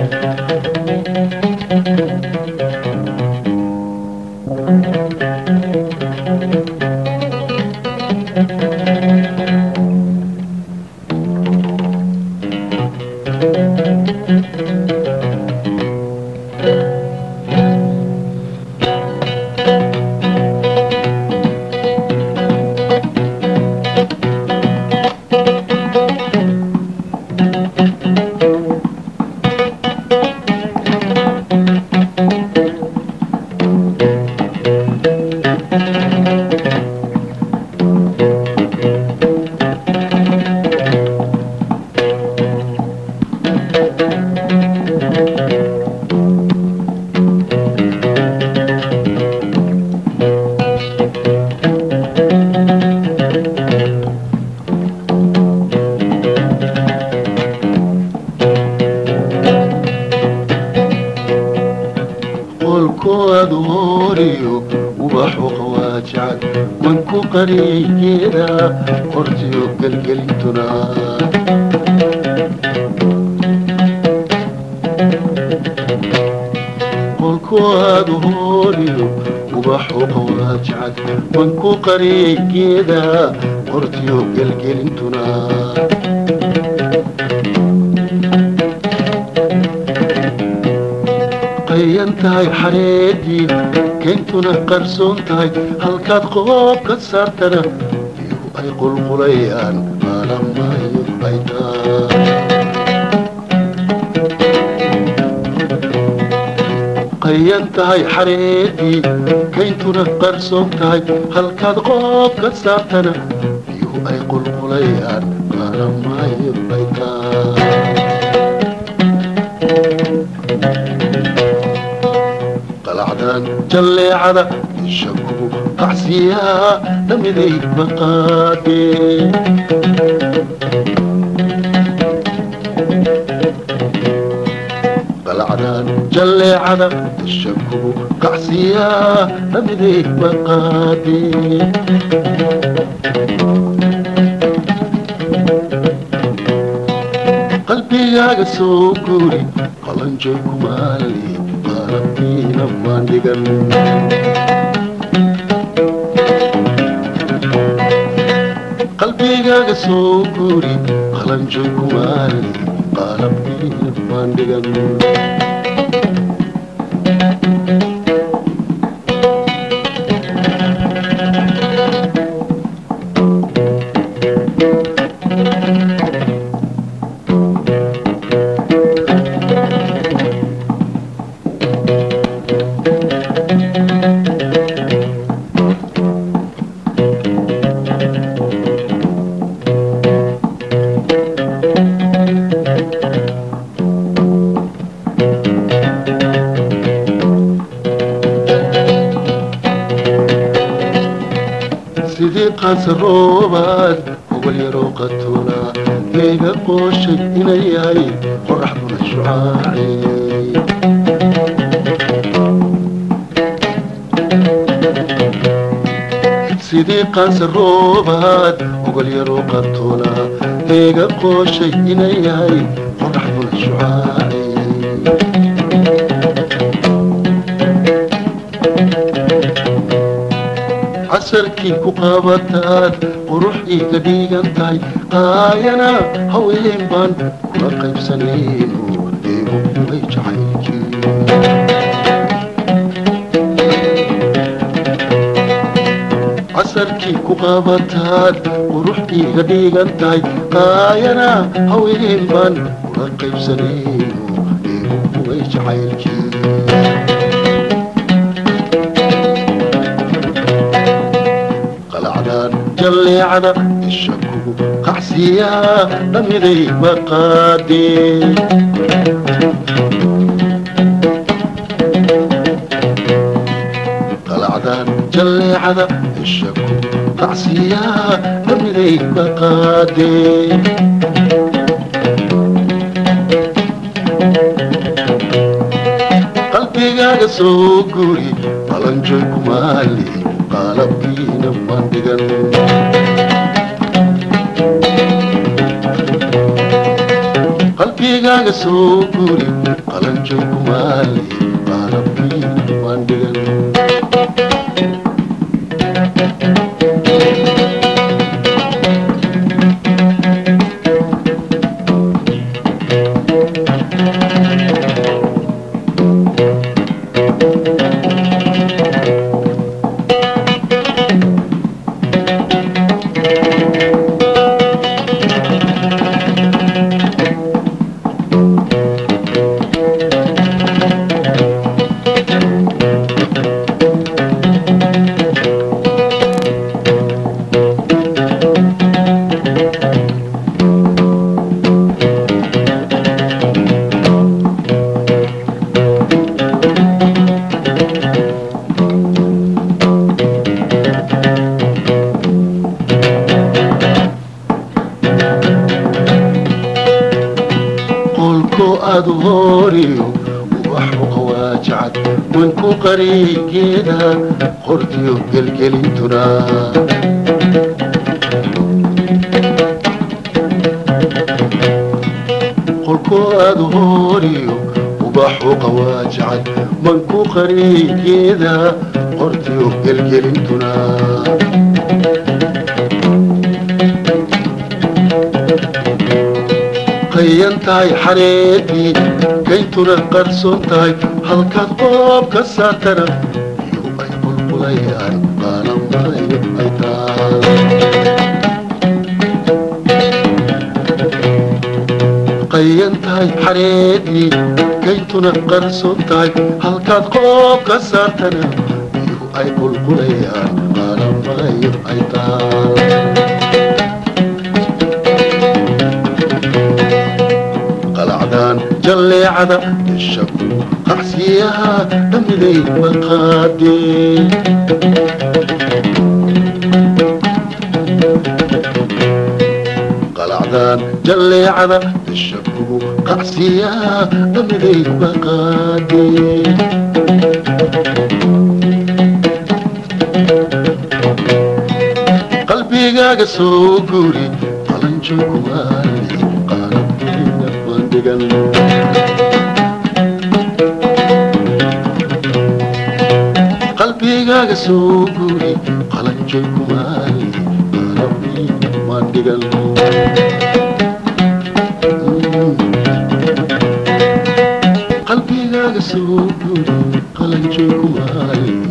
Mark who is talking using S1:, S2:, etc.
S1: qolkoodu horiyo ubaxu qawaajacad wanku qarigeeda qortiyo gelgelintuna qolkoodu horiyo ubaxu qawaajacad wanku qarigeeda qortiyo gelgelintuna qayan tahay xareedii kayntuna qarsoon tahay halkaad qoob ka saartana biyuhu ay qulqulayaan maalamayo baytaa qayan tahay xareedii kayntuna qarsoon tahay halkaad qoob ka saartana biyuhu ay qulqulayaan maalamayo baytaa qalacdan jalleecada ishakugu qacsiyaa dhamiday maqaadee qalacdan jalleecada ishakugu qacsiyaa dhamiday maqaadee qalbigaaga soo guuri qalanjay kumaali qalabkiina maandhigan qalbigaaga soo guuri qalanjay kumaali qalabkiina maandhigan sidii qaansa roobaad hogol yaroo qatuuna leega qooshay inay yahay qoraxduna shucaaci sidii qaansa roobaad hogol yaroo qatuuna leega qooshay inay yahay qoraxduna shucaaci casarkii ku qabataad qurux iiga dhiigan tahay qaayana haween baan kula qaybsanayno eegu way jacaylkii casarkii ku qabataad qurux iiga dhiigan tahay qaayana haween baan kula qaybsanayno eegu way jacaylkii qalacdaan jalleecada isha kugu qacsiyaa dhamiday maqaadee qalacdaan jalleecada isha kugu qacsiyaa dhamiday maqaadee qalbigaaga soo guri balanjoy kumaali qalabkiina mandhigan qalbigaaga soo guri qalanjay kumaali qalabkiina waan dhigan qolko aad horiyo ubaxu qawaajacad wanku qarigeeda qortiyo gelgelintuna qolko aad horiyo ubaxu qawaajacad wanku qarigeeda qortiyo gelgelintuna qayan tahay xareedii kayntuna qarsoon tahay halkaad qoob ka saartana iyo ay qulqulayaan qaalamaayo ay taal qayan tahay xareedii kayntuna qarsoon tahay halkaad qoob ka saartana iyo ay qulqulayaan qaalamaayo ay taal qalacdaan jalleecada ishaku qacsiyaha dhamiday maqaadee qalacdaan jalleecada ishaku qacsiyaha dhamiday maqaadee qalbigaaga soo guri qalanjo kumaali qalabkiina waan dhigan qalbigaaga soo guri qalanjo kumaali qalabkiina waan dhigan qalbigaaga soo guri qalanjo kumaali